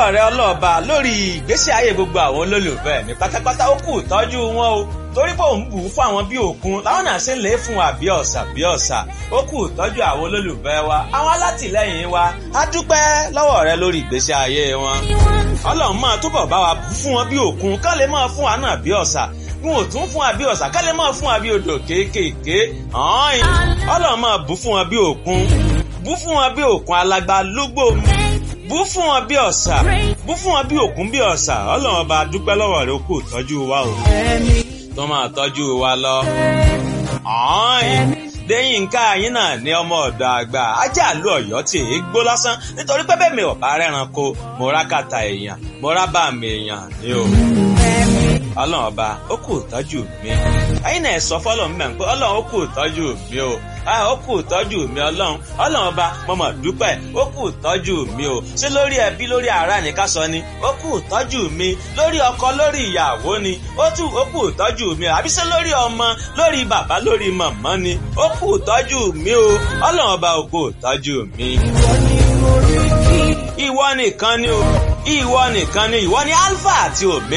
lọ́wọ́ rẹ ọlọ́ọ̀ba lórí ìgbésí ayé gbogbo àwọn olólùfẹ́ mi pátápátá ó kù tọ́jú wọn o torí pé òun bù ú fún àwọn bí òkun láwọn náà ṣe ń lè fún wa bí ọ̀sà bí ọ̀sà ó kù tọ́jú àwọn olólùfẹ́ wa àwọn alátìlẹ́yìn wa á dúpẹ́ lọ́wọ́ rẹ lórí ìgbésí ayé wọn ọlọ́run máa túbọ̀ bá wa fún wọn bí òkun ká lè máa fún wa náà bí ọ̀sà wọn ò tún fún wa bí ọ̀sà ká lè máa fún wa bí odò kéékèèké ọ̀hún ọlọ́run máa bù fún wọn bí òkun bù fún wọn bí òkun alágbá lúgbò bú fún wọn bí ọ̀sà bú fún wọn bí òkun bí ọ̀sà ọlọ́run ọba dúpẹ́ lọ́wọ́ rẹ ó kù tọ́jú wa o tó máa tọ́jú wa lọ. Déyìnká yín náà ní ọmọ ọ̀dọ̀ àgbà ajá àlú ọ̀yọ́ tí èé gbó lásán nítorí pé bẹ́ẹ̀ mi ò bá rẹ́ranko mo rá kàtà èèyàn mo rá bá mi èèyàn ní o. Ọlọ́run ọba ó kù tọ́jú mi. Ẹyin náà sọ fọ́lọ́run mẹ́rin pé Ọlọ́run ó kù tọ́jú mi o. Ó kù tọ́jú mi Ọlọ́run. Ọlọ́run ọba mo mọ̀ dúpẹ́ ó kù tọ́jú mi o. Ṣé lórí ẹbí lórí ará ni ká sọ ni? Ó kù tọ́jú mi. Lórí ọkọ lórí ìyàwó ni. Ó tù ó kù tọ́jú mi o. Àbí ṣé lórí ọmọ lórí bàbá lórí màmá ni? Ó kù tọ́jú mi o. Ọlọ́run ọba ó kù tọ́jú mi. Ìwọ nìkan ni o. Ìwọ nìkan ni ìwọ ni Alpha àti Omega.